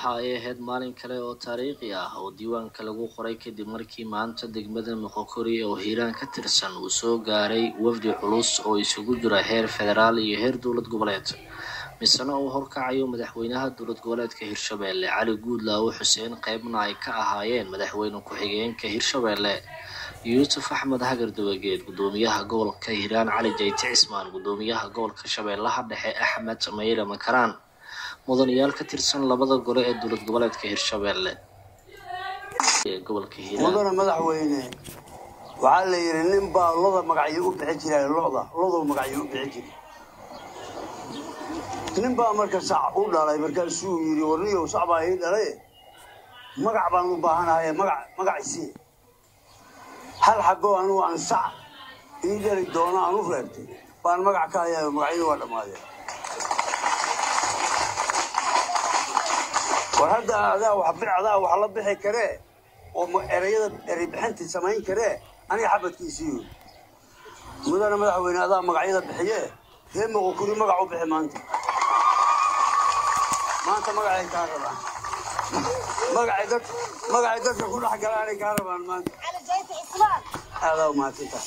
waxa ay ahayd maalin kale oo taariikhi ah oo diiwaanka lagu qoray kadib markii maanta degmada moqokori oo hiiraan ka tirsan uu soo gaaray wafdi culus oo isugu jira heer federaal iyo heer dowlad goboleed misena uu horkacayo madaxweynaha dowlad goboleedka hirshabeelle cali guudlaawo xuseen qeybna ay ka ahaayeen madaxweyne ku-xigeenka hirshabeelle yuusuf axmed hagar dabageed gudoomiyaha gobolka hiiraan cali jayti cismaan gudoomiyaha gobolka shabeellaha dhexe axmed mayre makaraan mudanayaal ka tirsan labada gole ee dowlad goboleedka hirshabeelle ee gobolka hiiraan mudana madaxweyne waxaa la yidhi nin baa loda magacyo u bixi jiray loda lodow magacyo u bixi jiray nin baa marka sac u dhalay markaasuu yidhi warniyow sac baa ii dhalay magac baan u baahanahay magac magaciisii hal xaboo anugu aan sac ii dhali doono aan u reebtay baan magac ka hayaa magacyadu waa dhammaadeen war hadda adaa wax bidcadaa wax la bixi karee oo ma- erayada erey bixinta samayn karee aniga xabadkiisiiyo mudana madaxweyne adaa magacyada bixiye ree moqokuri magac u bixi maanta maanta magacay kaa rabaan magacay dad magacay dadka ku dhex galaanay kaa rabaan maanta على جيت إسلام aadaa umahadsanta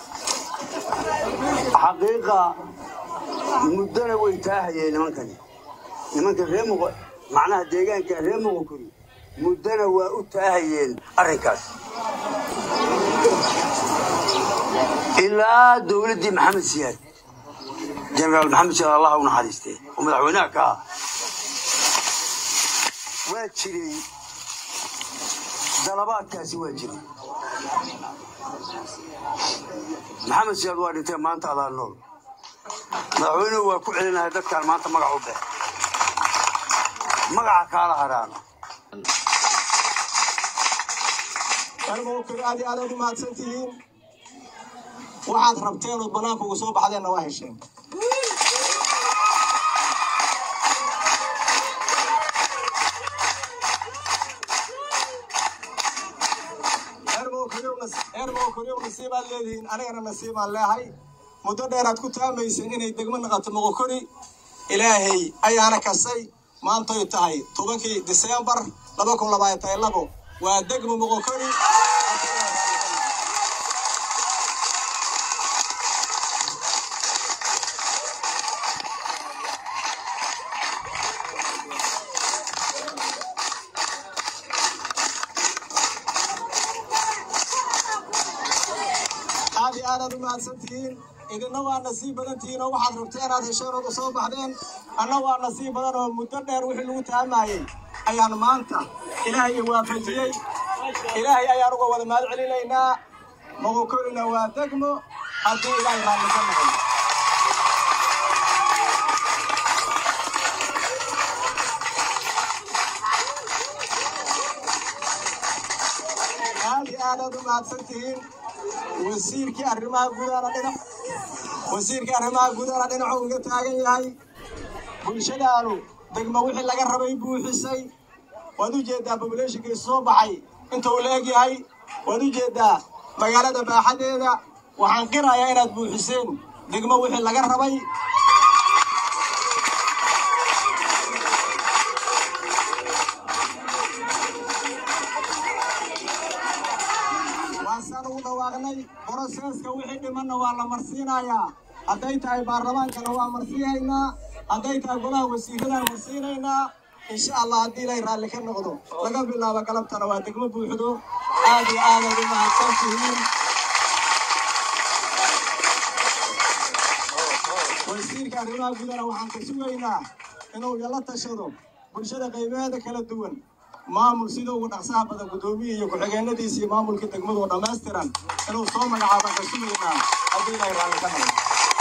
xaqiiqa muddona way taahayeen nimankani nimanka ree muqo macnaha deegaanka ree muqokuri muddona waa u taahayeen arrinkaas ilaa dowladdii maxamed siyaad jenaraal maxamed siyaad allah u naxariistee oo madaxweynaha ka ah waa jiray dalabaadkaasi waa jiray maxamed siyaad waa dhintee maanta adaa nool madaxweynuhu waa ku celinahay dadkaan maanta magac u bex magaca kaala haraana galmowkir aad iyo aad aad u mahadsan tihiin waxaad rabteen ood bannaanka uga soo baxdeenna waa hesheen eermowkiriw nasiibaad leedihiin anigana nasiibaan leehay muddo dheeraad ku taamayseen inay degmo naqato moqokori ilaahay ayaana kasay maantoy tahay tobankii diseembar laba kun labaatan iyo labo waa degmo moqokori aad iyo aad aad u mahadsan tihiin idinna waa nasiib badan tihiin oo waxaad rabteen aad hesheen ood u soo baxdeen anna waa nasiib badan oo muddo dheer wixii lagu taamayey ayaan maanta ilaahay waafajiyey ilaahay ayaan uga wada mahad celinaynaa moqokorina waa degmo haddii ilaahay raalli ka noqon aad iyo aad aad u mahadsan tihiin wasiirkii arrimaha gudaha dhinac wasiirkii arrimaha gudaha dhinacu uga taagan yahay bulshadaanu degmo wixii laga rabay buuxisay waad u jeedaa populationkii soo baxay inta uu la eg yahay waad u jeedaa magaalada baaxadeeda waxaan qirayaa inaad buuxiseen degmo wixii laga rabay waasaan ugu dhawaaqnay boroseeska wixii dhimanna waa la marsiinayaa hadday tahay baarlamaankana waa marsiinaynaa hadday tahay golaha wasiiradaan marsiinaynaa insha allah haddii ilaahay raalli ka noqdo laga bilaabo galabtana waa degmo buuxdo aad iyo aad aad u mahadsan tihiin wasiirka arrimaha gudana waxaan ka sugaynaa inuu yala tashado bulshada qaybaheeda kala duwan maamul sida ugu dhaqsaha badan guddoomiye iyo ku-xigeenadiisa iyo maamulka degmadu oo dhammaystiran inuu soo magacaabaan ka sugaynaa haddii ilaahay raalli ka noqdo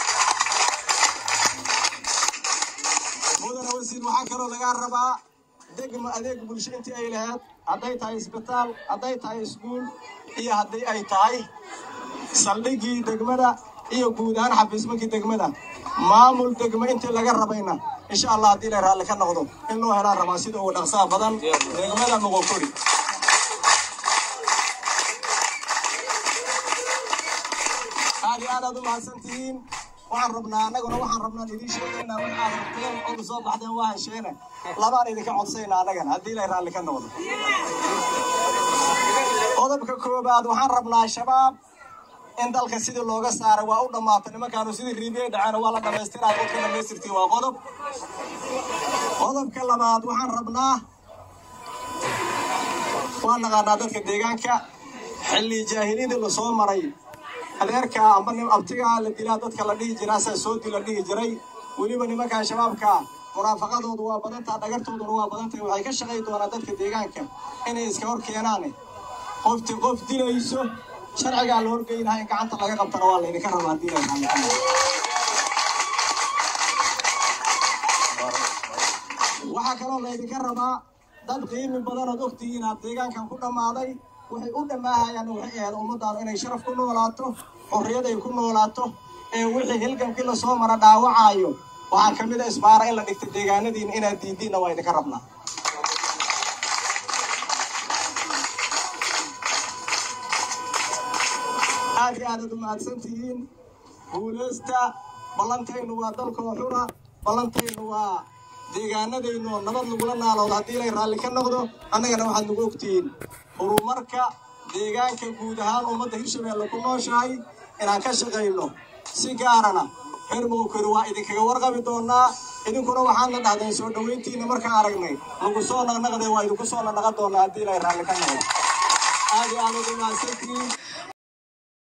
mudana wasiir waxaa kaloo lagaa rabaa degmo adeeg bulsho intii ay lahayd hadday tahay isbitaal hadday tahay iskuul iyo haddii ay tahay saldhiggii degmada iyo guud ahaan xafiismankii degmada maamul degmo intii laga rabayna insha allah haddii ilaahay raalli ka noqdo in loo helaan rabaa sida ugu dhaqsaha badan degmada moqokori aad iyo aad aad u mahadsan tihiin waxaan rabnaa annaguna waxaan rabnaa idiin sheegaynaa waxaad rabteen oga soo baxdeen waa hesheene labaan idinka codsayna annagana haddii ilay raalli ka noqdo qodobka koobaad waxaan rabnaa shabaab in dalka sidii looga saaray waa u dhammaatay nimankaanu sidii riibiyey dhaceen waa la dhamaystiraa dadka dhamaystirtiin waa qodob qodobka labaad waxaan rabnaa waa naqaanaa dadka deegaanka xilli jaahiliyadii lasoo maray adeerka amba nin abtigaa la dilaa dadka la dhihi jiraa saa soodi la dhihi jiray weliba nimankan shabaabka munaafaqadoodu waa badantaa dhagartooduna waa badantahay waxay ka shaqay doonaan dadka deegaanka inay iska hor keenaan qofti qof dilayso sharcigaa la horgeynaha in gacanta laga qabtana waa laydinka rabaa haddii la waxaa kaloo laydinka rabaa dad qiimi badan ood ogtihiin aad deegaankan ku dhammaaday waxay u dhammaahayaan waxay ahayd ummaddaanu inay sharaf ku noolaato xorriyad ay ku noolaato ee wixii hilgamkii lasoo mara dhaawacaayo waxaa ka mid a isbaara in la dhigta deegaanadiina inaad diidiinna waa idinka rabnaa aad iyo aadaad u mahadsan tihiin guulaysta ballantaynu waa dalkoo xura ballantaynu waa deegaanadaynu oo nabad lagula naaloodo haddii ilay raalli ka noqdo annagana waxaad nagu ogtihiin horumarka deegaanka guud ahaan ummadda hirshabeelle ku nooshahay inaan ka shaqayno si gaarana reer mowkori waa idinkaga warqabi doonaa idinkuna waxaadna dhahdeen soo dhoweyntiina markaan aragnay lagu soo naqnaqday waa idinku soo naqnaqan doonaa haddii ilay raalli ka noqdo aad iyo aadaad u mahadsantihiin